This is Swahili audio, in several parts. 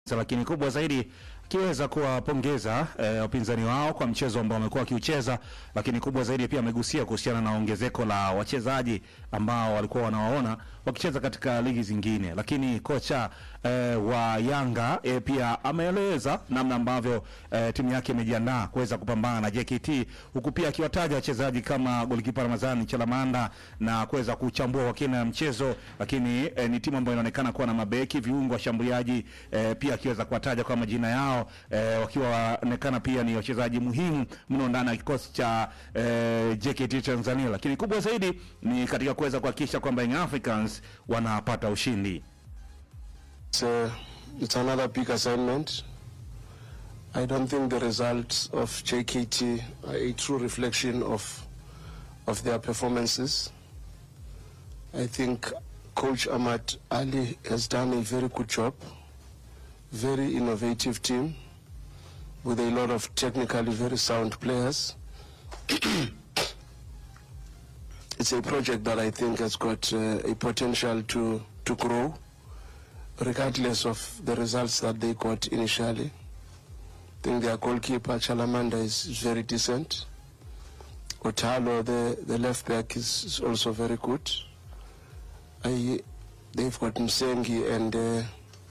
lakini kubwa zaidi akiweza kuwapongeza eh, wapinzani wao kwa mchezo ambao wamekuwa wakiucheza, lakini kubwa zaidi pia amegusia kuhusiana na ongezeko la wachezaji ambao walikuwa wanawaona wakicheza katika ligi zingine. Lakini kocha eh, wa Yanga eh, pia ameeleza namna ambavyo eh, timu yake imejiandaa kuweza kupambana na JKT, huku pia akiwataja wachezaji kama golikipa Ramadhani Chalamanda na kuweza kuchambua kwa kina mchezo, lakini eh, ni timu ambayo inaonekana kuwa na mabeki, viungo, washambuliaji eh, pia akiweza kuwataja kwa majina yao eh, wakiwa waonekana pia ni wachezaji muhimu mno ndani ya kikosi cha eh, JKT Tanzania, lakini kubwa zaidi ni katika kuweza kuhakikisha kwamba Young Africans wanapata ushindi. It's, uh, it's another big assignment. I don't think the results of JKT are a true reflection of of their performances. I think Coach Ahmad Ali has done a very good job. Very innovative team with a lot of technically very sound players. it's a project that I think has got uh, a potential to, to grow regardless of the results that they got initially. I think their goalkeeper Chalamanda is, is very decent. Otalo, the, the left back, is, is also very good. I, they've got Msengi and uh,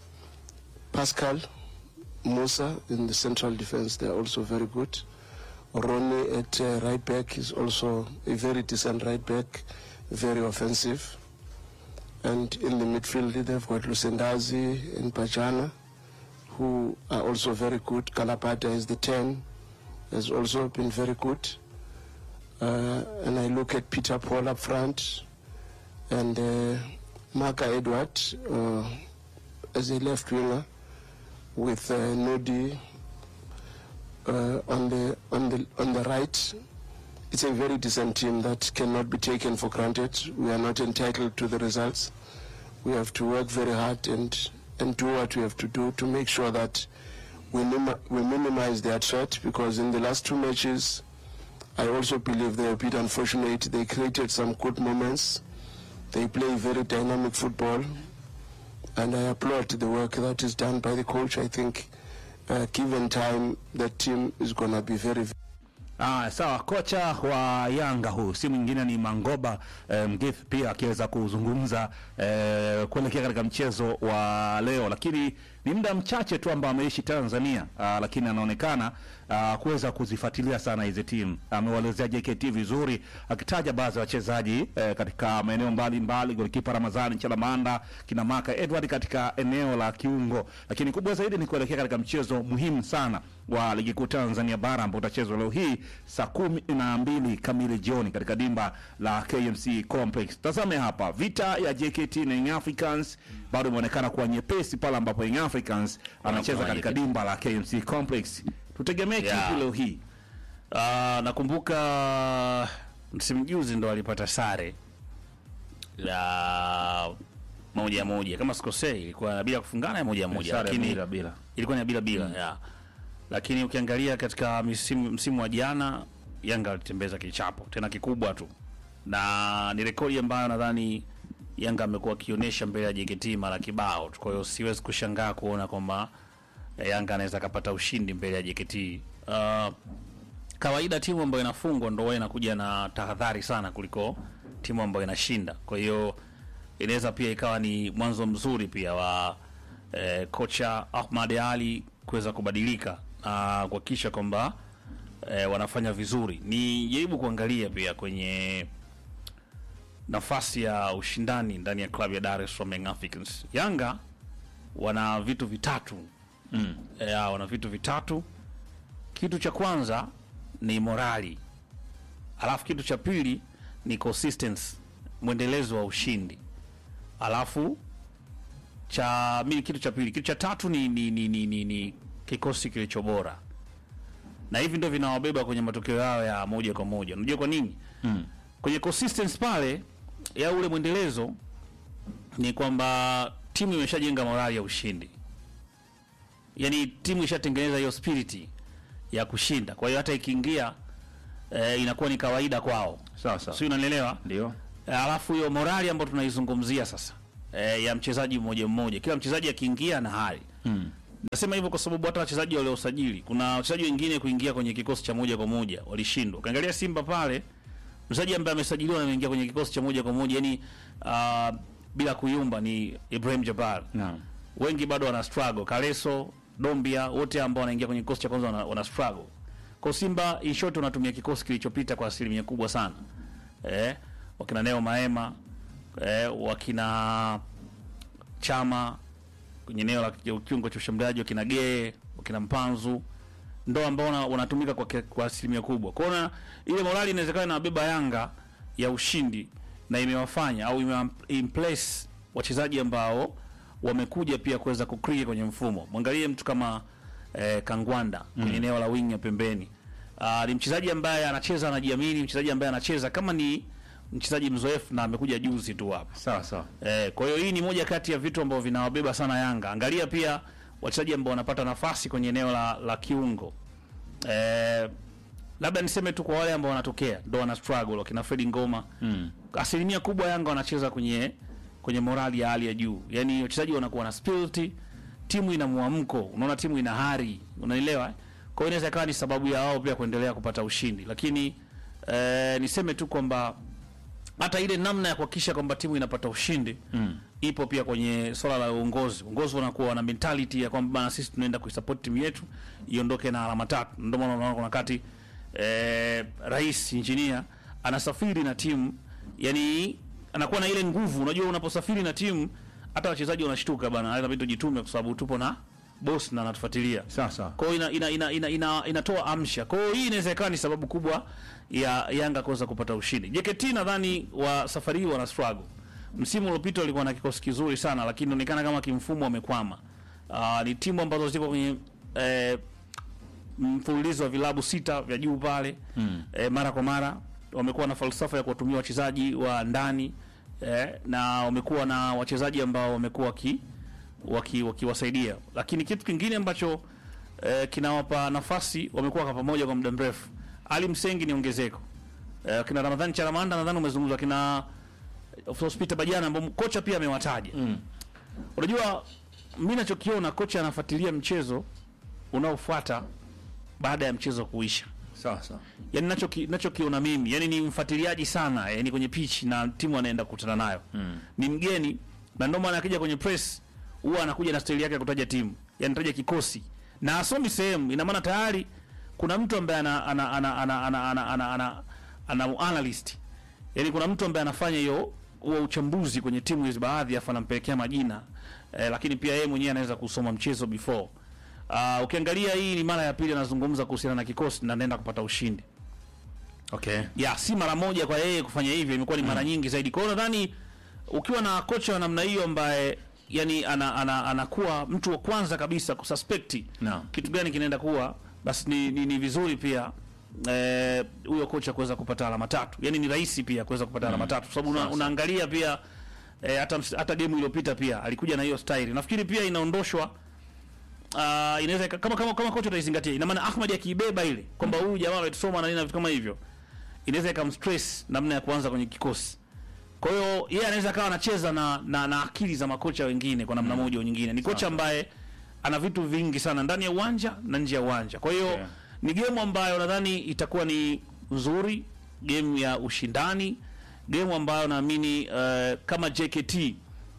Pascal Musa in the central defense. They're also very good. Ronnie at uh, right back is also a very decent right back, very offensive. And in the midfield, they've got Lusendazi and Pajana, who are also very good. Kalapata is the 10, has also been very good. Uh, and I look at Peter Paul up front and uh, Marka Edward uh, as a left winger with uh, Nodi uh, on the on the on the right. It's a very decent team that cannot be taken for granted. We are not entitled to the results. We have to work very hard and and do what we have to do to make sure that we nim- we minimize their threat because in the last two matches, I also believe they were a bit unfortunate. They created some good moments. They play very dynamic football, and I applaud the work that is done by the coach. I think, uh, given time, the team is going to be very. Ah, sawa. Kocha wa Yanga huu si mwingine ni Mangoba eh, Mgithi pia akiweza kuzungumza eh, kuelekea katika mchezo wa leo, lakini ni muda mchache tu ambao ameishi Tanzania ah, lakini anaonekana ah, kuweza kuzifuatilia sana hizi timu. Amewaelezea JKT vizuri, akitaja baadhi ya wachezaji eh, katika maeneo mbalimbali, golikipa Ramadhani Chalamanda, kina Maka Edward katika eneo la kiungo, lakini kubwa zaidi ni kuelekea katika mchezo muhimu sana wa ligi kuu Tanzania bara ambao utachezwa leo hii saa kumi na mbili kamili jioni katika dimba la KMC Complex. Tazame hapa, vita ya JKT na Young Africans bado imeonekana kuwa nyepesi pale ambapo Young Africans anacheza Wanakuwa katika JKT. dimba la KMC Complex. Tutegemee Yeah. kipi leo hii? Ah, nakumbuka msimu juzi ndo alipata sare la moja moja kama sikosei, ilikuwa bila kufungana ya moja moja, Sare lakini bila bila. ilikuwa ni ya bila bila ya. Lakini ukiangalia katika msimu, msimu wa jana Yanga alitembeza kichapo tena kikubwa tu, na ni rekodi ambayo nadhani Yanga amekuwa akionyesha mbele ya JKT mara kibao tu. Kwa hiyo siwezi kushangaa kuona kwamba eh, Yanga anaweza akapata ushindi mbele ya JKT. Uh, kawaida timu ambayo inafungwa ndo huwa inakuja na tahadhari sana kuliko timu ambayo inashinda. Kwa hiyo inaweza pia ikawa ni mwanzo mzuri pia wa eh, kocha Ahmad Ali kuweza kubadilika na kuhakikisha kwamba eh, wanafanya vizuri. Ni jaribu kuangalia pia kwenye nafasi ya ushindani ndani ya klabu ya Dar es Salaam Young Africans. Yanga wana vitu vitatu mm. E, wana vitu vitatu. Kitu cha kwanza ni morali, alafu kitu cha pili ni consistency, mwendelezo wa ushindi, alafu cha mimi, kitu cha pili, kitu cha tatu ni, ni, ni, ni, ni, ni kikosi kilicho bora, na hivi ndio vinawabeba kwenye matokeo yao ya moja kwa moja. Unajua kwa nini? mm. kwenye consistency pale ya ule mwendelezo ni kwamba timu imeshajenga morali ya ushindi, yaani timu ishatengeneza hiyo spiriti ya kushinda. Kwa hiyo hata ikiingia eh, inakuwa ni kawaida kwao, Sawa sawa. si unanielewa? Ndio. Eh, Alafu hiyo morali ambayo tunaizungumzia sasa eh, ya mchezaji mmoja mmoja, kila mchezaji akiingia na hali Nasema hivyo kwa sababu hata wachezaji waliosajili, kuna wachezaji wengine kuingia kwenye kikosi cha moja kwa moja walishindwa. Ukiangalia Simba pale, mchezaji ambaye amesajiliwa na ameingia kwenye kikosi cha moja kwa moja, yani uh, bila kuyumba ni Ibrahim Jabbar. Naam. Wengi bado wana struggle. Kaleso, Dombia, wote ambao wanaingia kwenye kikosi cha kwanza wana, wana struggle. Kwa Simba in short wanatumia kikosi kilichopita kwa asilimia kubwa sana. Eh, wakina Neo Maema, eh, wakina Chama kwenye eneo la kiungo cha ushambuliaji, wakina Gee, wakina Mpanzu ndo ambao wana- wanatumika kwa, kia- kwa asilimia kubwa. Kwa hiyo ile morali inawezekana inawabeba Yanga ya ushindi na imewafanya au imeimplace wachezaji ambao wamekuja pia kuweza kukria kwenye mfumo. Mwangalie mtu kama eh, Kangwanda kwenye eneo la wing ya pembeni. Ah, ni mchezaji ambaye anacheza anajiamini, mchezaji ambaye anacheza kama ni mchezaji mzoefu na amekuja juzi tu hapa. Sawa sawa. Eh, kwa hiyo hii ni moja kati ya vitu ambavyo vinawabeba sana Yanga. Angalia pia wachezaji ambao wanapata nafasi kwenye eneo la, la kiungo. Eh, labda niseme tu kwa wale ambao wanatokea ndo wana struggle wakina Fredi Ngoma. Mm. Asilimia kubwa Yanga wanacheza kwenye kwenye morali ya hali ya juu. Yaani wachezaji wanakuwa na spirit, timu ina mwamko, unaona timu ina hari, unanielewa? eh? Kwa hiyo inaweza ikawa ni sababu ya wao pia kuendelea kupata ushindi. Lakini eh, niseme tu kwamba hata ile namna ya kuhakikisha kwamba timu inapata ushindi mm. ipo pia kwenye swala la uongozi. Uongozi unakuwa wana mentality ya kwamba bana, sisi tunaenda kuisupport timu yetu iondoke na alama tatu. Ndio maana unaona kuna wakati eh, rais engineer anasafiri na timu, yani anakuwa na ile nguvu. Unajua, unaposafiri na timu hata wachezaji wanashtuka bana, inabidi tujitume kwa sababu tupo na boss na anatufuatilia. Sawa sawa. Kwa hiyo ina, ina, ina, ina, ina, inatoa amsha. Kwa hiyo hii inaweza ikawa ni sababu kubwa ya Yanga kuweza kupata ushindi. JKT nadhani wa safari hii wana struggle. Msimu uliopita walikuwa na kikosi kizuri sana, lakini inaonekana kama kimfumo wamekwama. Uh, ni timu ambazo ziko kwenye eh, mfululizo wa vilabu sita vya juu pale mm. eh, mara kwa mara wamekuwa na falsafa ya kuwatumia wachezaji wa ndani eh, na wamekuwa na wachezaji ambao wamekuwa waki waki- wakiwasaidia lakini kitu kingine ambacho eh, kinawapa nafasi wamekuwa kwa pamoja kwa muda mrefu ali msengi ni ongezeko eh, kina ramadhani charamanda nadhani umezungumzwa kina hospita bajana ambao kocha pia amewataja mm. unajua mi nachokiona kocha anafuatilia mchezo unaofuata baada ya mchezo kuisha Sawa sawa. yani nachoki- nachokiona mimi yani ni mfuatiliaji sana yani kwenye pitch na timu anaenda kukutana nayo mm. ni mgeni na ndio maana akija kwenye press huwa anakuja na staili yake ya kutaja timu yani taja kikosi na asomi sehemu ina maana tayari kuna mtu ambaye ana ana ana ana ana ana ana, ana, ana analyst yani kuna mtu ambaye anafanya hiyo huo uchambuzi kwenye timu hizi baadhi afa anampelekea majina eh, lakini pia yeye mwenyewe anaweza kusoma mchezo before Uh, ukiangalia hii ni mara ya pili anazungumza kuhusiana na kikosi na anaenda kupata ushindi Okay. ya si mara moja kwa yeye kufanya hivyo, imekuwa ni mara nyingi zaidi. Kwa hiyo nadhani ukiwa na kocha wa namna hiyo ambaye yani ana, ana, anakuwa mtu wa kwanza kabisa kususpect Naam. kitu gani kinaenda kuwa, basi ni, ni, ni vizuri pia eh, huyo kocha kuweza kupata alama tatu, yani ni rahisi pia kuweza kupata alama tatu, kwa sababu una, unaangalia pia eh, hata ms- hata game iliyopita pia alikuja na hiyo style. Nafikiri pia inaondoshwa uh, inaweza ika- kama kama kama kocha utaizingatia, ina maana Ahmad akiibeba ile kwamba huyu jamaa ametusoma na nini na vitu kama hivyo, inaweza ikamstress namna ya kuanza kwenye kikosi. Kwa hiyo yeye anaweza akawa anacheza na, na na akili za makocha wengine kwa namna moja au nyingine. Ni kocha ambaye ana vitu vingi sana ndani ya uwanja na nje ya uwanja. Kwa hiyo Yeah. ni game ambayo nadhani itakuwa ni nzuri, game ya ushindani, game ambayo naamini uh, kama JKT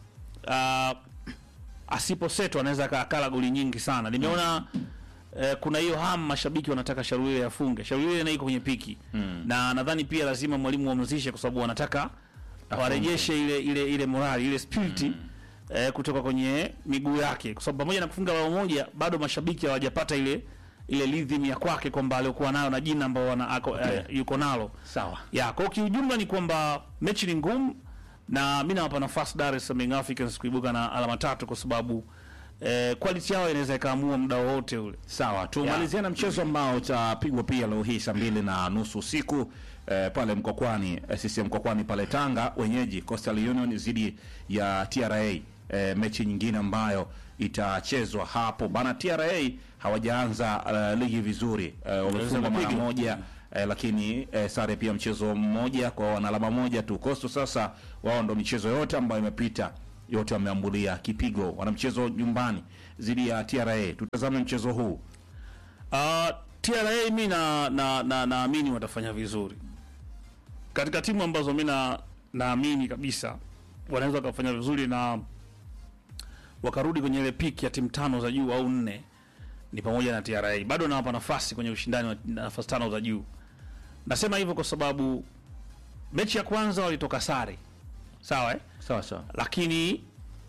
uh, asiposetwa anaweza aka- akala goli nyingi sana. Nimeona eh, kuna hiyo hamu mashabiki wanataka Sharuile afunge. Sharuile naye iko kwenye piki na nadhani pia lazima mwalimu wamzishe kwa sababu wanataka warejeshe ile ile ile morali ile spirit eh, kutoka kwenye miguu yake, kwa sababu pamoja na kufunga bao moja bado mashabiki hawajapata ile ile rhythm ya kwake kwamba aliokuwa nayo na jina ambao wana ako, eh, yuko nalo Sawa. ya kwa kiujumla ni kwamba mechi ni ngumu na mi nawapa nafasi Dar es Salaam Young Africans kuibuka na alama tatu kwa sababu eh, quality yao inaweza ikaamua muda wowote ule. Sawa, tumalizie na mchezo ambao utapigwa pia leo hii saa mbili na nusu usiku eh, pale Mkokwani eh, CCM Mkokwani pale Tanga, wenyeji Coastal Union dhidi ya TRA eh, mechi nyingine ambayo itachezwa hapo bana. TRA hawajaanza eh, ligi vizuri eh, wamefungwa mara kupiga. moja eh, lakini eh, sare pia mchezo mmoja kwa wana alama moja tu. Coastal sasa wao ndo michezo yote ambayo imepita yote wameambulia kipigo. Wana mchezo nyumbani dhidi ya TRA. Tutazame mchezo huu. Uh, TRA mi na na na naamini watafanya vizuri katika timu ambazo mi na naamini kabisa wanaweza wakafanya vizuri na wakarudi kwenye ile piki ya timu tano za juu au nne ni pamoja na TRA. Bado nawapa nafasi kwenye ushindani wa nafasi tano za juu. Nasema hivyo kwa sababu mechi ya kwanza walitoka sare, sawa eh? Sawa sawa. lakini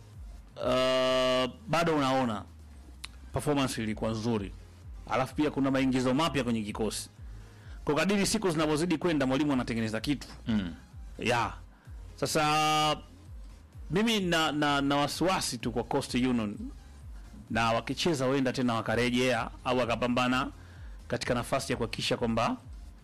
uh, bado unaona performance ilikuwa nzuri, alafu pia kuna maingizo mapya kwenye kikosi. Kwa kadiri siku zinavyozidi kwenda, mwalimu anatengeneza kitu Mm. ya sasa. Mimi na, na, na wasiwasi tu kwa Coastal Union, na wakicheza huenda tena wakarejea au wakapambana katika nafasi ya kuhakikisha kwamba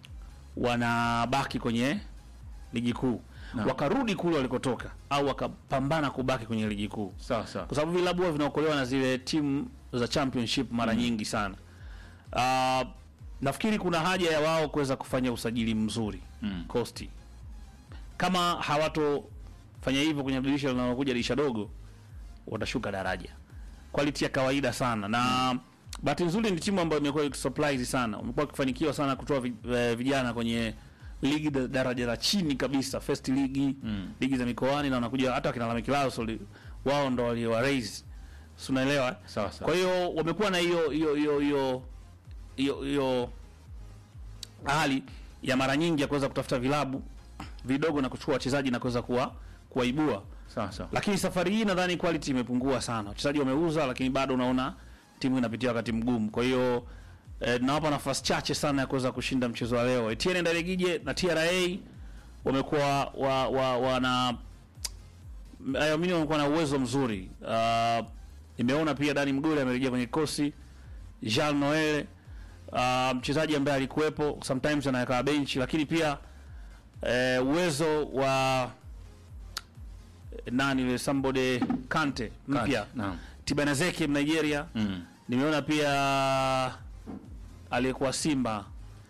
wanabaki kwenye ligi kuu Naam. wakarudi kule walikotoka au wakapambana kubaki kwenye ligi kuu, Sawa sawa. kwa sababu vilabu huwa vinaokolewa na zile timu za championship mara nyingi sana. Uh, nafikiri kuna haja ya wao kuweza kufanya usajili mzuri Mm. Costi. Kama hawatofanya hivyo kwenye dirisha linalokuja, dirisha dogo, watashuka daraja. Quality ya kawaida sana na bahati nzuri ni timu ambayo imekuwa ikisupply sana, wamekuwa wakifanikiwa sana kutoa vi- eh, vijana kwenye ligi da- daraja la chini kabisa, first ligi Mm. ligi za mikoani, na wanakuja hata wakina Lameki Lasso wao ndo waliowa raise, si unaelewa? eh? Sawa sawa. Kwa hiyo wamekuwa na hiyo hiyo hiyo hiyo hiyo hiyo hali ya mara nyingi ya kuweza kutafuta vilabu vidogo na kuchukua wachezaji na kuweza kuwa kuwaibua, Sawa sawa. lakini safari hii nadhani quality imepungua sana. Wachezaji wameuza, lakini bado unaona timu inapitia wakati mgumu. Kwa hiyo eh, nawapa nafasi chache sana ya kuweza kushinda mchezo wa leo. Etienne Ndaregije na TRA wamekuwa wa, wa, wana naamini wamekuwa na uwezo mzuri. Uh, nimeona pia Dani Mgole amerejea kwenye kikosi. Jean Noel uh, mchezaji ambaye alikuwepo sometimes anaweka benchi, lakini pia eh, uwezo wa nani yule somebody Kante mpya Naam. Tibanazeki Nigeria. Mm. Nimeona pia aliyekuwa Simba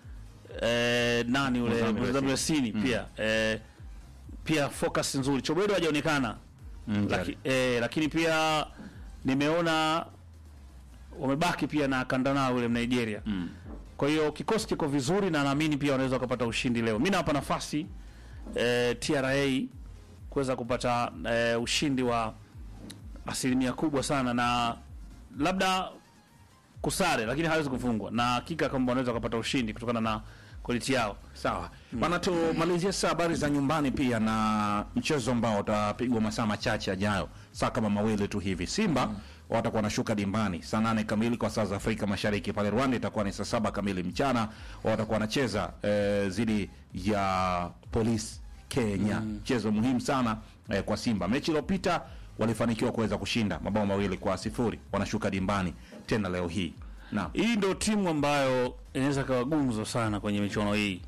eh, nani yule Mozambique. Mozambique Sini pia eh, pia focus nzuri. Chobedo hajaonekana Mm, Laki, eh, lakini pia nimeona wamebaki pia na Kandana yule Nigeria. Mm. Kwa hiyo kikosi kiko vizuri na naamini pia wanaweza wakapata ushindi leo. Mimi nawapa nafasi eh, TRA kuweza kupata eh, ushindi wa asilimia kubwa sana na labda kusare, lakini hawezi kufungwa na hakika kwamba wanaweza wakapata ushindi kutokana na quality yao. Sawa bana, tumalizie sasa habari za nyumbani pia na mchezo ambao utapigwa masaa machache yajayo, saa kama mawili tu hivi. Simba watakuwa wanashuka dimbani saa nane kamili kwa saa za Afrika Mashariki. Pale Rwanda itakuwa ni saa saba kamili mchana, watakuwa wanacheza eh, dhidi ya Polisi Kenya, mchezo muhimu sana eh, kwa Simba. Mechi iliyopita walifanikiwa kuweza kushinda mabao mawili kwa sifuri, wanashuka dimbani tena leo hii. Naam. Hii ndio timu ambayo inaweza kawa gumzo sana kwenye michuano hii.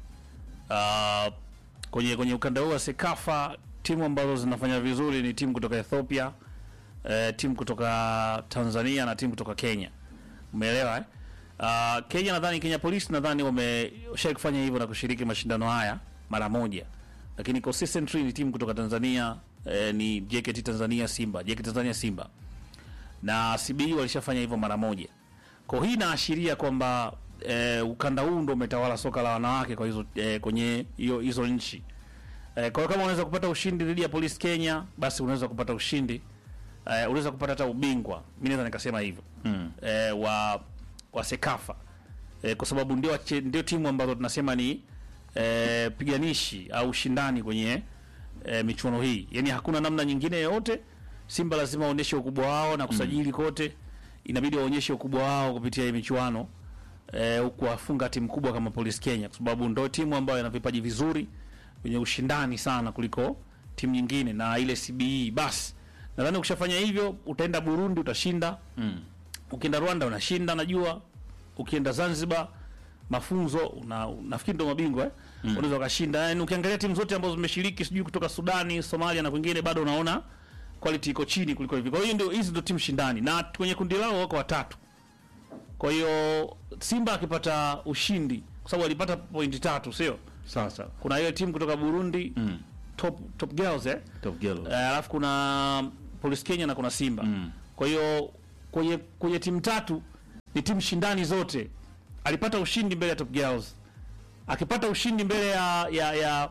Uh, kwenye kwenye ukanda huu wa Sekafa timu ambazo zinafanya vizuri ni timu kutoka Ethiopia, eh, timu kutoka Tanzania na timu kutoka Kenya. Umeelewa eh? Uh, Kenya nadhani Kenya Police nadhani wameshawahi kufanya hivyo na kushiriki mashindano haya mara moja, lakini consistently ni timu kutoka Tanzania eh, ni JKT Tanzania Simba, JKT Tanzania Simba na CBE walishafanya hivyo mara moja. Kwa hii inaashiria kwamba eh, ukanda huu ndo umetawala soka la wanawake kwa hizo eh, kwenye hiyo hizo nchi. Eh, kwa hiyo kama unaweza kupata ushindi dhidi ya Police Kenya, basi unaweza kupata ushindi eh, unaweza kupata hata ubingwa. Mimi naweza nikasema hivyo. Mm. Eh, wa wa Sekafa. Eh, kwa sababu ndio wache- ndio timu ambazo tunasema ni eh, piganishi au ushindani kwenye eh, michuano hii. Yaani hakuna namna nyingine yoyote. Simba lazima waonyeshe ukubwa wao na kusajili kote, inabidi waonyeshe ukubwa wao kupitia hii michuano eh, kuwafunga timu kubwa kama Police Kenya, kwa sababu ndio timu ambayo ina vipaji vizuri wenye ushindani sana kuliko timu nyingine na ile CBE. Basi nadhani ukishafanya hivyo, utaenda Burundi utashinda, Mm. ukienda Rwanda unashinda, najua ukienda Zanzibar mafunzo una, nafikiri ndo mabingwa eh? unaweza ukashinda. Yani ukiangalia timu zote ambazo zimeshiriki sijui kutoka Sudani, Somalia na kwingine, bado unaona quality iko chini kuliko hivi. Kwa hiyo ndio hizi ndio timu shindani, na kwenye kundi lao wako watatu. Kwa hiyo Simba akipata ushindi, kwa sababu alipata pointi tatu, sio? Sawa sawa. Kuna ile timu kutoka Burundi Mm. top top girls eh, Top Girl. Eh, alafu kuna Police Kenya na kuna Simba Mm. kwa hiyo kwenye kwenye timu tatu ni timu shindani zote alipata ushindi mbele ya Top Girls akipata ushindi mbele ya ya ya,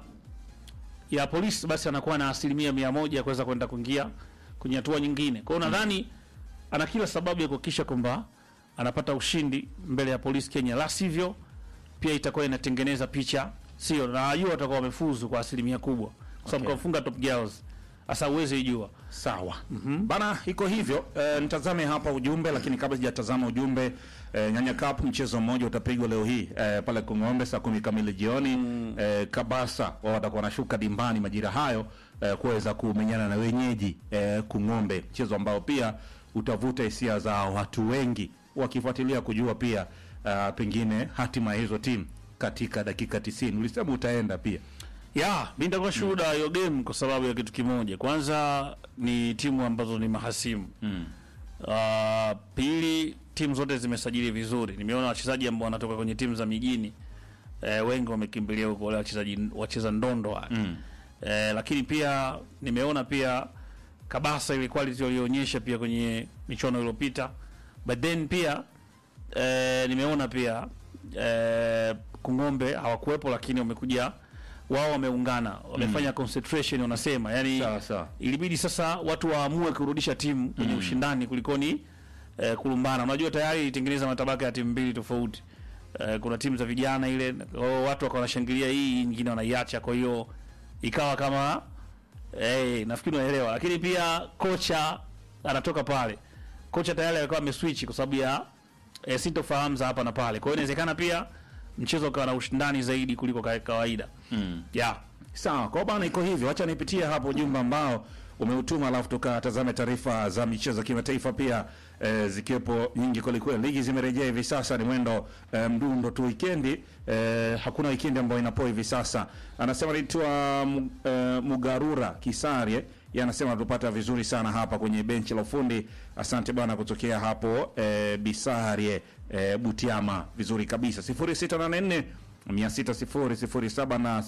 ya polisi basi anakuwa na asilimia mia moja ya kuweza kwenda kuingia kwenye hatua nyingine kwa hiyo nadhani ana kila sababu ya kuhakikisha kwamba anapata ushindi mbele ya polisi Kenya la sivyo pia itakuwa inatengeneza picha sio na hiyo watakuwa wamefuzu kwa asilimia kubwa kwa sababu Okay. kamfunga Top Girls sasa uweze ijua Sawa bana, iko hivyo. E, nitazame hapa ujumbe, lakini kabla sijatazama ujumbe e, Nyanya Cup mchezo mmoja utapigwa leo hii e, pale Kung'ombe saa kumi kamili jioni e, Kabasa wao watakuwa wanashuka dimbani majira hayo e, kuweza kumenyana na wenyeji e, Kung'ombe, mchezo ambao pia utavuta hisia za watu wengi wakifuatilia kujua pia uh, pengine hatima ya hizo timu katika dakika 90. Ulisema utaenda pia ya mi nitakuwa shuhuda wa hiyo game kwa sababu ya kitu kimoja kwanza ni timu ambazo ni mahasimu mm. Uh, pili timu zote zimesajili vizuri. Nimeona wachezaji ambao wanatoka kwenye timu za mijini eh, wengi wamekimbilia huko wale wachezaji wacheza ndondo wale. Mm. Eh, lakini pia nimeona pia Kabasa ile quality walionyesha pia kwenye michuano iliyopita. But then pia eh, nimeona pia eh, Kung'ombe hawakuwepo lakini wamekuja wao wameungana wamefanya concentration wanasema yani Sawa, sawa. ilibidi sasa watu waamue kurudisha timu kwenye ushindani kulikoni eh, kulumbana. Unajua tayari ilitengeneza matabaka ya timu mbili tofauti. Eh, kuna timu za vijana ile oh, watu wakawa wanashangilia hii, nyingine wanaiacha, kwa hiyo ikawa kama eh, nafikiri unaelewa. Lakini pia kocha anatoka pale, kocha tayari alikuwa ameswitch kwa sababu ya eh, sintofahamu za hapa na pale, kwa hiyo inawezekana pia mchezo ukawa na ushindani zaidi kuliko ka- kawaida Mm. yeah. Sawa, kwa bana, iko hivyo. Acha nipitie hapo ujumbe ambao umeutuma, alafu tukatazame taarifa za michezo kimataifa pia e, zikiwepo nyingi kwelikweli. Ligi zimerejea hivi sasa, ni mwendo e, mdundo tu wikendi. E, hakuna wikendi ambayo inapoa hivi sasa. Anasema naitwa Mu- e, Mugarura Kisarie yeye anasema tupata vizuri sana hapa kwenye benchi la ufundi. Asante bwana kutokea hapo e, Bisarie e, Butiama, vizuri kabisa. 0684 60007 na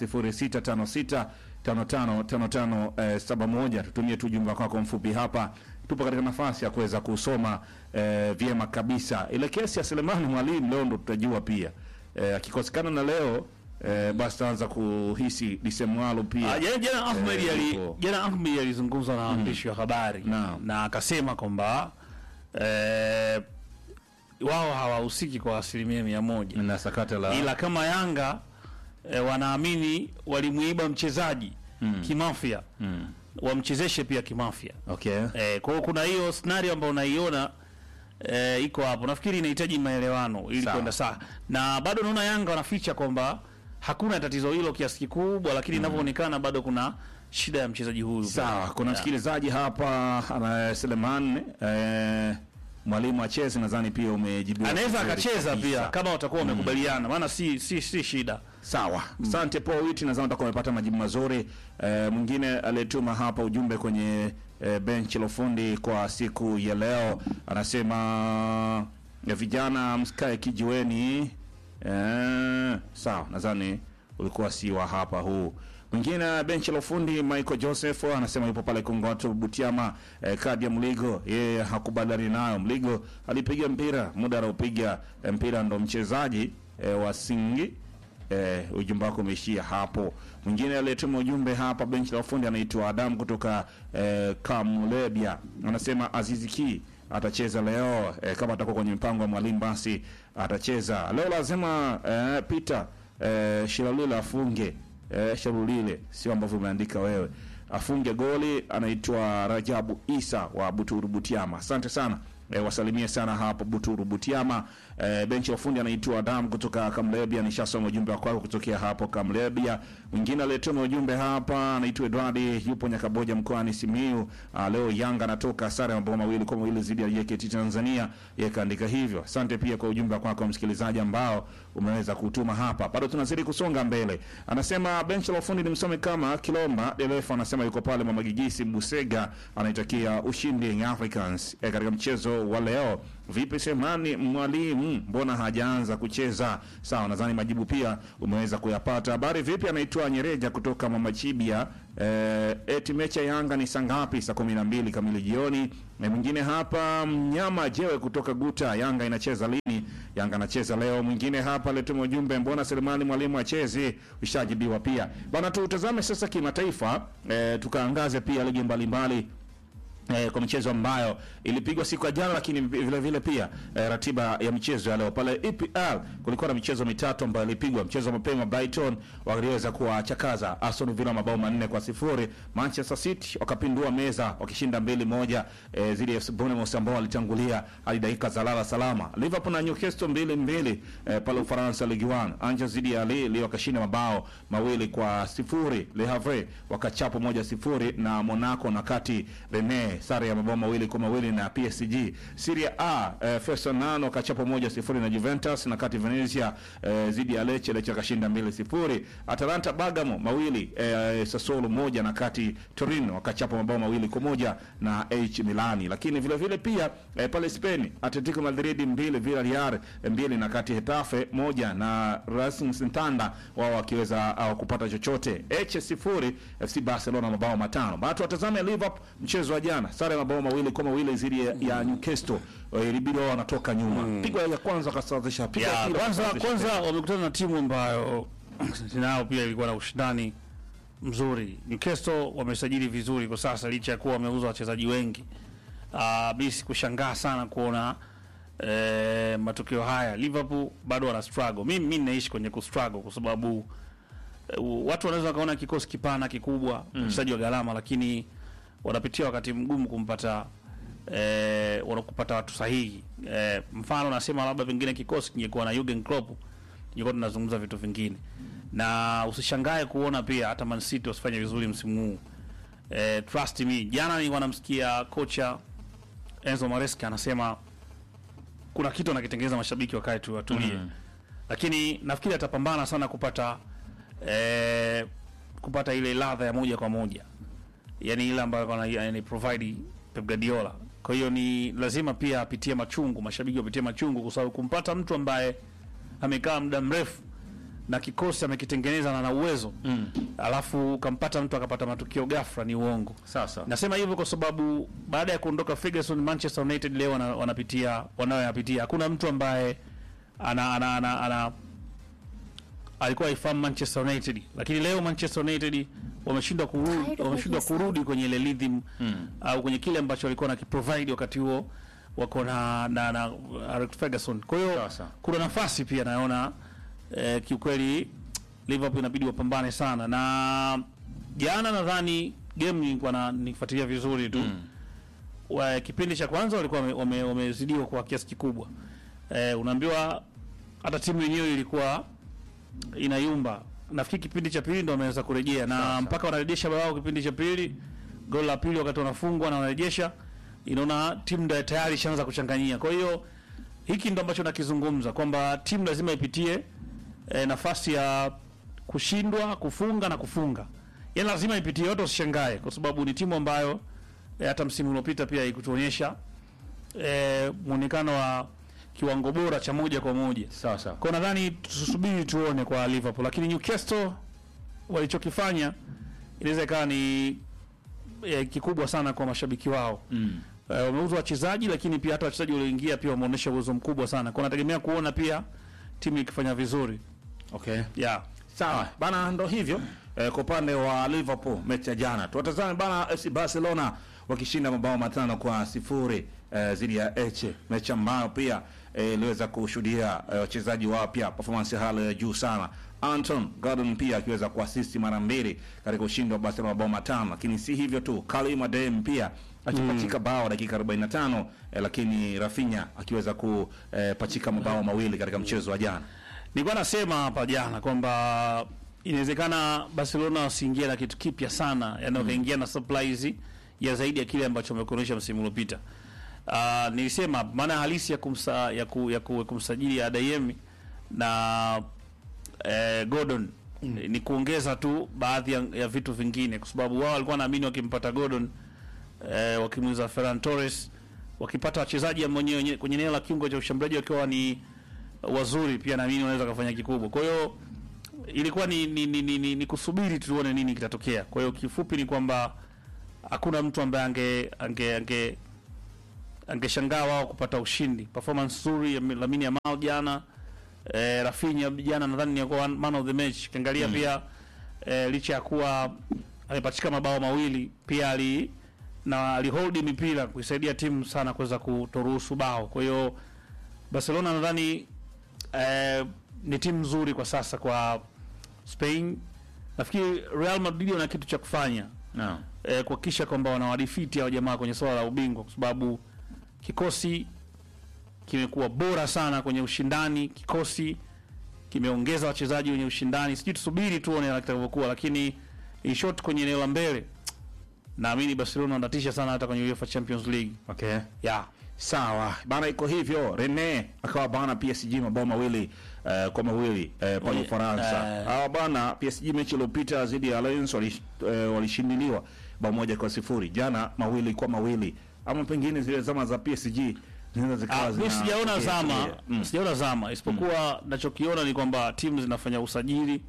0656555571. Tutumie tu jumba kwako mfupi hapa, tupo katika nafasi ya kuweza kusoma eh, vyema kabisa. Ile kesi ya Selemani Mwalimu leo ndo tutajua pia eh, akikosekana na leo eh, basi taanza kuhisi disemwalo pia Ah, jana jana Ahmed Eh, ali yupo. jana Ahmed alizungumza na waandishi wa habari Naam. na akasema kwamba eh, wao hawahusiki kwa asilimia mia moja na sakata la ila kama Yanga eh, wanaamini walimuiba mchezaji kimafia mm. wamchezeshe pia kimafia okay. eh, kwa hiyo kuna hiyo scenario ambayo unaiona eh, iko hapo. Nafikiri inahitaji maelewano ili Sawa. kwenda sawa, na bado naona Yanga wanaficha kwamba hakuna tatizo hilo kiasi kikubwa, lakini inavyoonekana bado kuna shida ya mchezaji huyu. Sawa, kuna Yeah. msikilizaji hapa ana Seleman eh, mwalimu acheze, nadhani pia umejibiwa. anaweza vizuri akacheza kabisa. pia kama watakuwa wamekubaliana, maana si si si shida. Sawa, asante Paul Witi, nadhani utakuwa umepata majibu mazuri. Eh, mwingine aliyetuma hapa ujumbe kwenye eh, benchi la ufundi kwa siku ya leo anasema ya vijana msikae kijiweni. Eh, sawa, nadhani ulikuwa si wa hapa huu. Mwingine benchi la ufundi Michael Joseph anasema yupo pale Kongoto Butiama. Eh, kadi ya Mligo yeye hakubaliani nayo. Mligo alipiga mpira muda anaopiga eh, mpira ndo mchezaji eh, wa Singi Eh, ujumbe wako umeishia hapo. Mwingine aliyetuma ujumbe hapa benchi la ufundi anaitwa Adam kutoka eh, Kamulebia, anasema Azizi Ki atacheza leo eh, kama atakuwa kwenye mpango wa mwalimu basi atacheza leo. Lazima eh, Peter eh, Shilalula afunge eh, Sharulile, sio ambavyo umeandika wewe, afunge goli. Anaitwa Rajabu Isa wa Buturu Butiama. Asante sana. E, wasalimie sana hapo Buturu Butiama. E, benchi la ufundi anaitwa Adam kutoka Kamlebia. Nishasoma ujumbe wako kutokea hapo Kamlebia. Mwingine aliyetuma ujumbe hapa anaitwa Edward, yupo Nyakaboja mkoani Simiyu. Ah, leo Yanga anatoka sare ya mabao mawili kwa mawili dhidi ya JKT Tanzania. Yeye kaandika hivyo. Asante pia kwa ujumbe wako msikilizaji ambao umeweza kutuma hapa. Bado tunazidi kusonga mbele. Anasema benchi la ufundi nimsome kama Kilomba Delefa anasema yuko pale Mama Gigisi Busega anaitakia ushindi Young Africans e, katika mchezo wa leo. Vipi Semani mwalimu, mbona hajaanza kucheza? Sawa, nadhani majibu pia umeweza kuyapata. Habari vipi? Anaitwa Nyereja kutoka Mama Chibia Eh, eti mechi ya Yanga ni saa ngapi? Saa kumi na mbili kamili jioni. Na mwingine hapa mnyama jewe kutoka Guta, Yanga inacheza lini? Yanga anacheza leo. Mwingine hapa letuma ujumbe, mbona Selemani mwalimu achezi? Ushajibiwa pia bana. Tutazame sasa kimataifa, eh, tukaangaze pia ligi mbalimbali eh, kwa michezo ambayo ilipigwa siku ya jana, lakini vile vile pia eh, ratiba ya michezo ya leo pale EPL kulikuwa na michezo mitatu ambayo ilipigwa. Mchezo wa mapema Brighton waliweza kuwachakaza Aston Villa mabao manne kwa sifuri. Manchester City wakapindua meza wakishinda mbili moja eh, zidi ya FC Bournemouth ambao walitangulia hadi dakika za lala salama. Liverpool na Newcastle mbili mbili eh, pale Ufaransa Ligue 1. Angers zidi ya Lille wakashinda mabao mawili kwa sifuri. Le Havre wakachapo moja sifuri na Monaco na kati Rennes sare ya mabao mawili kwa mawili na PSG. Serie A eh, Frosinone wakachapo moja sifuri na Juventus na kati Venezia eh, zidi ya Lecce Lecce akashinda mbili sifuri. Atalanta Bergamo mawili eh, Sassuolo moja na kati Torino wakachapa mabao mawili kwa moja na AC Milani. Lakini vile vile pia eh, pale Spain Atletico Madrid mbili Villarreal mbili na kati Hetafe moja na Racing Santander wao wakiweza au kupata chochote. Eche sifuri FC Barcelona mabao matano. Bado watazame Liverpool mchezo wa jana sare ya mabao mawili kwa mawili zidi ya, ya Newcastle Eh, ilibidi wao wanatoka nyuma. Pigo ya kwanza wakasawazisha. Pigo ya ya pili kwanza wakasawazisha kwanza tena. wamekutana na timu ambayo nao pia ilikuwa na ushindani mzuri. Newcastle wamesajili vizuri kwa sasa, licha ya kuwa wameuza wachezaji wengi. Uh, bisi kushangaa sana kuona eh, matokeo haya. Liverpool bado wana struggle. Mimi mimi naishi kwenye ku struggle kwa sababu eh, watu wanaweza wakaona kikosi kipana kikubwa, mchezaji wa gharama, lakini wanapitia wakati mgumu kumpata eh, wanakupata watu sahihi. Eh, mfano nasema labda pengine kikosi kingekuwa na Jurgen Klopp tungekuwa tunazungumza vitu vingine, na usishangae kuona pia hata Man City wasifanye vizuri msimu huu. Eh, trust me, jana nilikuwa namsikia kocha Enzo Maresca anasema kuna kitu anakitengeneza mashabiki wakae tu watulie, lakini nafikiri atapambana sana kupata eh, kupata ile ladha ya moja kwa moja yani ile ambayo ana yani provide Pep Guardiola. Kwa hiyo ni lazima pia apitie machungu, mashabiki wapitie machungu, kwa sababu kumpata mtu ambaye amekaa muda mrefu na kikosi amekitengeneza na ana uwezo mm. alafu ukampata mtu akapata matukio ghafla, ni uongo. Sasa Nasema hivyo kwa sababu baada ya kuondoka Ferguson, Manchester United leo wana, wanapitia wanayoyapitia. Hakuna mtu ambaye ana, ana, ana, ana alikuwa aifahamu Manchester United, lakini leo Manchester United wameshindwa kurudi, wameshindwa kurudi kwenye ile rhythm au kwenye kile ambacho walikuwa na kiprovide wakati huo wako na na, na Alex Ferguson. Kwa hiyo Sasa. kuna nafasi pia naona eh, kiukweli Liverpool inabidi wapambane sana, na jana nadhani game nilikuwa na nifuatilia vizuri tu wa, kipindi cha kwanza walikuwa wame- wame- wamezidiwa kwa kiasi kikubwa. Eh, unaambiwa hata timu yenyewe ilikuwa inayumba. Nafikiri kipindi cha pili ndo wameweza kurejea na mpaka wanarejesha bao kipindi cha pili, goli la pili wakati wanafungwa na wanarejesha, inaona timu ndio tayari ishaanza kuchanganyia. Kwa hiyo hiki ndo ambacho nakizungumza kwamba timu lazima ipitie eh, nafasi ya kushindwa, kufunga na kufunga, yaani lazima ipitie yote, usishangae kwa sababu ni timu ambayo eh, hata msimu uliopita pia ikutuonyesha eh, muonekano wa kiwango bora cha moja kwa moja. sasa Kwa nadhani tusubiri tuone kwa Liverpool, lakini Newcastle walichokifanya inaweza ikawa ni eh, kikubwa sana kwa mashabiki wao mm. Eh, wameuza wachezaji, lakini pia hata wachezaji walioingia pia wameonyesha uwezo mkubwa sana, kwa nategemea kuona pia timu ikifanya vizuri okay. yeah. Sawa bana, ndo hivyo eh, kwa upande wa Liverpool mechi ya jana. Tuwatazame bana FC Barcelona wakishinda mabao matano kwa sifuri eh, dhidi ya Elche, mechi ambayo pia eh, iliweza kushuhudia eh, wachezaji wapya performance ya hali ya juu sana. Anton Gordon pia akiweza kuasisti mara mbili katika ushindi wa Barcelona mabao matano, lakini si hivyo tu, Karim Adeyemi pia akipachika bao dakika 45 eh, lakini Rafinha akiweza kupachika mabao mawili katika mchezo wa jana. Nilikuwa nasema hapa jana kwamba inawezekana Barcelona wasiingie na kitu kipya sana, yani wakaingia na surprise ya zaidi ya kile ambacho wamekuonyesha msimu uliopita. Uh, nilisema maana halisi ya kumsa, ya, ku, ya, ku, ya kumsajili Adeyemi na eh, Gordon ni kuongeza tu baadhi ya, ya vitu vingine, kwa sababu wao walikuwa naamini wakimpata Gordon eh, wakimuuza Ferran Torres, wakipata wachezaji ambao wenyewe kwenye eneo la kiungo cha ushambuliaji wakiwa ni wazuri, pia naamini wanaweza kufanya kikubwa. Kwa hiyo ilikuwa ni, ni, ni, ni, ni, ni kusubiri tuone nini kitatokea. Kwa hiyo kifupi ni kwamba hakuna mtu ambaye ange ange ange angeshangaa wao kupata ushindi. Performance nzuri ya Lamine Yamal jana, eh, Rafinha jana nadhani ni kwa man of the match. Kiangalia pia eh, licha ya kuwa amepachika mabao mawili pia ali na alihold mipira kuisaidia timu sana kuweza kutoruhusu bao. Kwa hiyo Barcelona nadhani eh, ni timu nzuri kwa sasa kwa Spain. Nafikiri Real Madrid wana kitu cha kufanya no. eh, kuhakikisha kwamba wanawadifiti hao jamaa kwenye swala la ubingwa, kwa sababu kikosi kimekuwa bora sana kwenye ushindani, kikosi kimeongeza wachezaji wenye ushindani. Sijui tusubiri tuone kitakavyokuwa, lakini in short, kwenye eneo la mbele naamini Barcelona wanatisha sana hata kwenye UEFA Champions League okay. yeah. Sawa bana, iko hivyo. Rene akawa bana PSG mabao mawili eh, kwa mawili eh, pale Eh, Ufaransa. eh. Hawa bana PSG mechi iliyopita dhidi ya Lens walish- eh, walishindiliwa bao moja kwa sifuri. Jana mawili kwa mawili, ama pengine zile zama za PSG zinaweza zikawa Ah, mi zina- sijaona yeah, zama yeah. Mm. sijaona zama isipokuwa nachokiona ni kwamba timu zinafanya usajili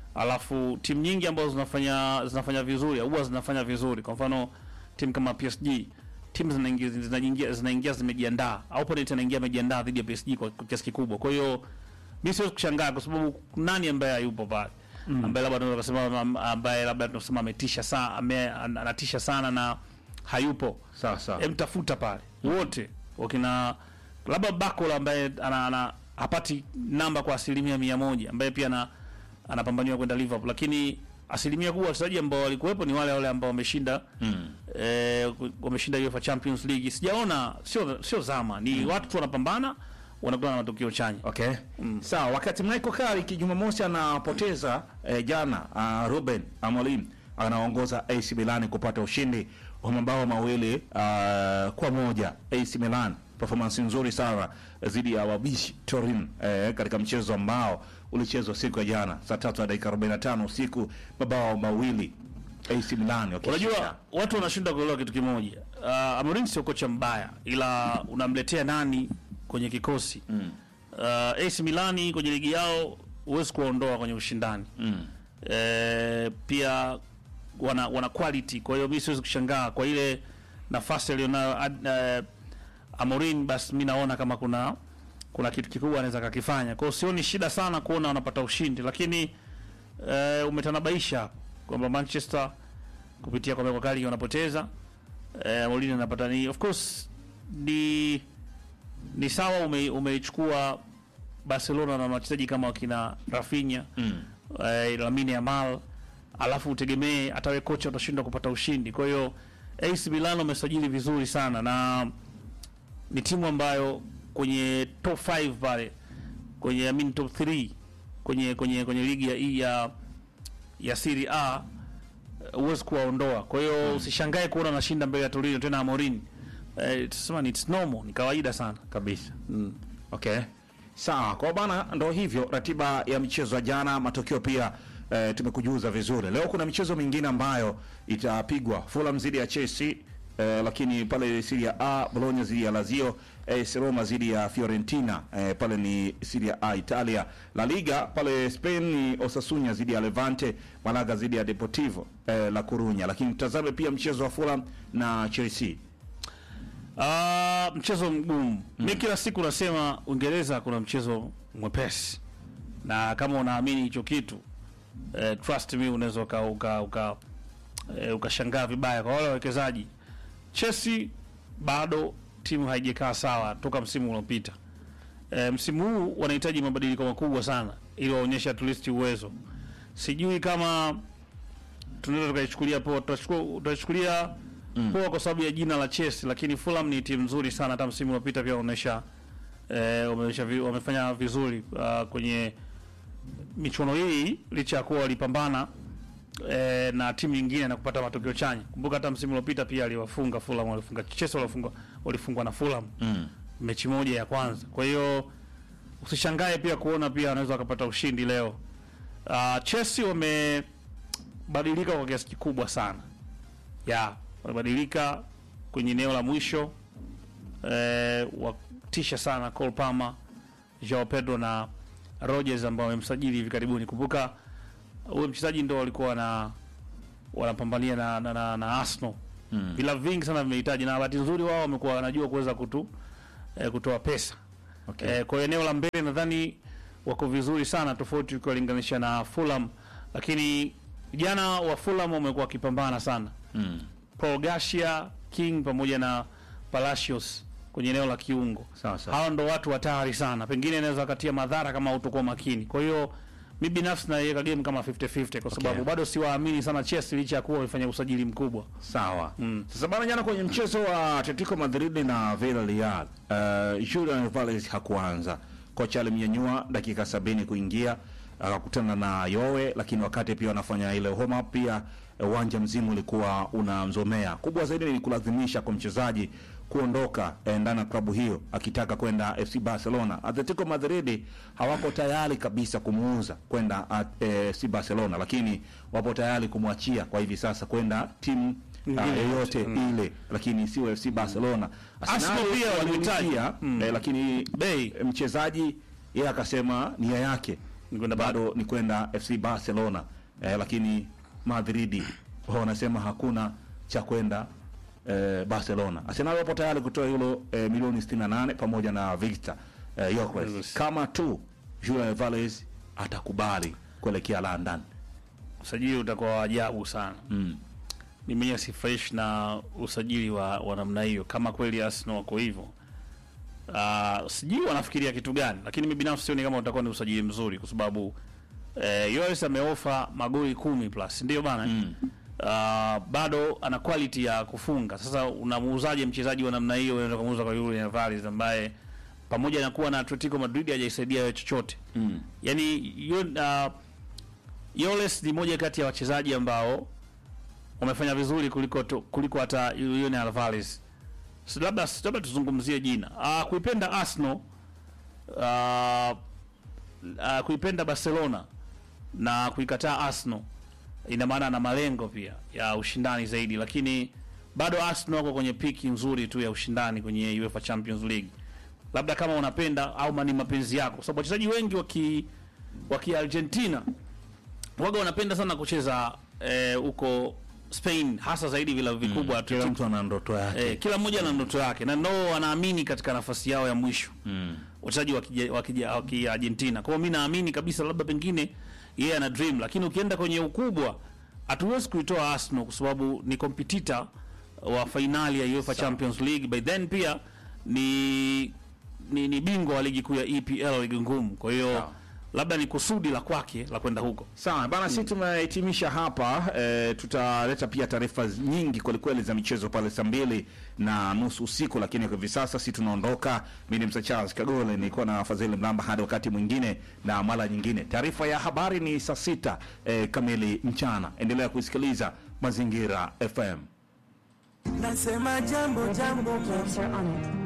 alafu timu nyingi ambazo zinafanya zinafanya vizuri huwa zinafanya vizuri kwa mfano timu kama PSG timu zinaingia zinaingia zinaingia zimejiandaa opponent anaingia amejiandaa dhidi ya PSG kwa kwa kiasi kikubwa kwa hiyo mi siwezi kushangaa kwa sababu nani ambaye hayupo pale ambaye labda tunaweza kusema am- ambaye labda tunasema ametisha sana ame, an- anatisha sana na hayupo Sawa sawa. Em, tafuta pale wote wakina labda Bakola ambaye ana, ana hapati namba kwa asilimia mia moja ambaye pia ana anapambaniwa kwenda Liverpool, lakini asilimia kubwa wachezaji ambao walikuwepo ni wale wale ambao wameshinda Mm. eh, wameshinda UEFA Champions League. Sijaona, sio sio zama, ni watu tu wanapambana, wanakutana na matokeo chanya. Okay. Sawa, wakati Michael Carrick Jumamosi anapoteza eh, jana uh, Ruben Amorim anaongoza AC Milan kupata ushindi wa mabao mawili uh, kwa moja. AC Milan performance nzuri sana dhidi ya wabishi Turin eh, katika mchezo ambao ulichezwa siku ya jana saa tatu na dakika 45 usiku, mabao mawili AC Milan wakishinda. Unajua watu wanashinda kuelewa kitu kimoja. Uh, Amorim sio kocha mbaya, ila unamletea nani kwenye kikosi mm. Uh, AC Milani kwenye ligi yao huwezi kuwaondoa kwenye ushindani Mm. eh, pia wana wana quality. Kwa hiyo mimi siwezi kushangaa kwa ile nafasi aliyonayo ad- eh, Amorim, basi mi naona kama kuna kuna kitu kikubwa anaweza kakifanya. Kwa hiyo sioni shida sana kuona wanapata ushindi, lakini eh, umetanabaisha kwamba Manchester kupitia kwa Michael Carrick wanapoteza eh, Mourinho anapata ni of course ni ni sawa ume, umeichukua Barcelona na wachezaji kama wakina Rafinha Mm. eh, Lamine Yamal alafu utegemee hata wewe kocha utashindwa kupata ushindi. Kwa hiyo AC Milan wamesajili vizuri sana na ni timu ambayo kwenye top 5 pale kwenye I mean top 3 kwenye kwenye kwenye ligi ya hii ya ya Serie A eh, huwezi kuwaondoa. Kwa hiyo usishangae kuona anashinda mbele ya Torino tena Amorim. Eh, tusema ni it's normal, ni kawaida sana. kabisa. Mm. Okay. Sawa, kwa bana ndo hivyo ratiba ya michezo ya jana, matokeo pia eh, tumekujuza vizuri. Leo kuna michezo mingine ambayo itapigwa. Fulham dhidi ya Chelsea eh, lakini pale Serie A Bologna dhidi ya Lazio, AS Roma dhidi ya Fiorentina eh, pale ni Serie A Italia. La Liga pale Spain ni Osasuna dhidi ya Levante, Malaga dhidi ya Deportivo eh, La Coruña. Lakini tazame pia mchezo wa Fulham na Chelsea. Ah, mchezo mgumu. Mimi kila siku nasema Uingereza kuna mchezo mwepesi, na kama unaamini hicho kitu eh, trust me, unaweza uka uka, uka eh, ukashangaa vibaya kwa wale wawekezaji. Chelsea bado timu haijakaa sawa toka msimu uliopita. Eh, msimu huu wanahitaji mabadiliko makubwa sana ili waonyeshe at least uwezo. Sijui kama tunaweza tukaichukulia poa, tutachukua- tutachukulia poa kwa sababu ya jina la Chelsea, lakini Fulham ni timu nzuri sana. Hata msimu uliopita pia wameonyesha eh, wameonyesha vi, wamefanya vizuri uh, kwenye michuano hii licha ya kuwa walipambana eh, na timu nyingine na kupata matokeo chanya. Kumbuka hata msimu uliopita pia aliwafunga Fulham, walifunga Chelsea, walifungwa walifungwa na Fulham Mm. mechi moja ya kwanza. Kwa hiyo usishangae pia kuona pia wanaweza wakapata ushindi leo. Uh, Chelsea wamebadilika kwa kiasi kikubwa sana ya wamebadilika kwenye eneo la mwisho eh, watisha sana Cole Palmer, Joao Pedro na Rogers ambao wamemsajili hivi karibuni. Kumbuka huyo mchezaji ndo walikuwa wana wanapambania na, na, na, na Arsenal Mm. vilabu vingi sana vimehitaji, na bahati nzuri wao wamekuwa wanajua kuweza kutu eh, kutoa pesa Okay. eh, kwa hiyo eneo la mbele nadhani wako vizuri sana, tofauti ukiwalinganisha na Fulham, lakini vijana wa Fulham wamekuwa wakipambana sana Mm. Paul Garcia, King pamoja na Palacios kwenye eneo la kiungo. Sawa sawa. Hawa ndo watu hatari sana, pengine inaweza katia madhara kama utakuwa makini. Kwa hiyo mi binafsi naiweka game kama 50-50 kwa sababu bado siwaamini sana Chelsea licha ya kuwa walifanya usajili mkubwa. Sawa. Mm. Sasa bana, jana kwenye mchezo wa Atletico Madrid na Villarreal, uh, Julian Alvarez hakuanza. Kocha alimnyanyua dakika sabini kuingia akakutana na Yowe, lakini wakati pia wanafanya ile home up pia eh, uwanja mzima ulikuwa unamzomea. Kubwa zaidi ni kulazimisha kwa mchezaji kuondoka eh, ndani ya klabu hiyo akitaka kwenda FC Barcelona. Atletico Madrid hawako tayari kabisa kumuuza kwenda at- eh, FC Barcelona, lakini wapo tayari kumwachia kwa hivi sasa kwenda timu ah, Nyingine yoyote ile, lakini sio FC Barcelona. Arsenal Arsenal pia walimhitaji. walimhitaji, eh, lakini Bei. eh, mchezaji yeye akasema nia yake Ni kwenda bado ni kwenda FC Barcelona eh, lakini Madridi wao wanasema hakuna cha kwenda eh, Barcelona. Arsenal wapo tayari kutoa euro eh, milioni 68 pamoja na Victor eh, Gyökeres Yes. kama tu Julian Alvarez atakubali kuelekea London. Usajili utakuwa wa ajabu sana. Mm. Mimi mwenyewe si fresh na usajili wa, wa namna hiyo, kama kweli Arsenal wako hivyo. Uh, sijui wanafikiria kitu gani, lakini mimi binafsi sioni kama utakuwa ni usajili mzuri kwa sababu eh, Yoris ameofa magoli kumi plus, ndio bana Mm. uh, bado ana quality ya kufunga. Sasa unamuuzaje mchezaji wa namna hiyo? Unaweza kumuuza kwa Julian Alvarez ambaye pamoja na kuwa na Atletico Madrid hajaisaidia wewe chochote. Mm. Yani yo, uh, Yoles ni moja kati ya wachezaji ambao wamefanya vizuri kuliko tu, kuliko hata Julian Alvarez. So, labda labda tuzungumzie jina. Uh, kuipenda Arsenal uh, uh, kuipenda Barcelona na kuikataa Arsenal ina maana ana malengo pia ya ushindani zaidi, lakini bado Arsenal wako kwenye piki nzuri tu ya ushindani kwenye UEFA Champions League. Labda kama unapenda au ni mapenzi yako, kwa sababu wachezaji wengi waki waki Argentina waga wanapenda sana kucheza eh, huko Spain, hasa zaidi vilabu vikubwa Kila Atletico mtu ana ndoto yake. Eh, kila mmoja ana ndoto yake na ndo wanaamini katika nafasi yao ya mwisho Mm. wachezaji wa kija- wa kija- wa Kiargentina. Kwa hiyo mi naamini kabisa labda pengine yeye ana dream, lakini ukienda kwenye ukubwa hatuwezi kuitoa Arsenal kwa sababu ni competitor wa fainali ya UEFA Champions League, by then pia ni ni, ni bingwa wa ligi kuu ya EPL, ligi ngumu. Kwa hiyo Sawa. labda ni kusudi la kwake la kwenda huko. Sawa bana, sisi tumehitimisha hapa e, tutaleta pia taarifa nyingi kwelikweli za michezo pale saa mbili na nusu usiku, lakini kwa hivi sasa si tunaondoka. Mimi ni Msa Charles Kagole, nilikuwa na Fadhili Mlamba hadi wakati mwingine na mara nyingine. Taarifa ya habari ni saa sita e, kamili mchana. Endelea kuisikiliza Mazingira FM. Nasema jambo jambo Are on it.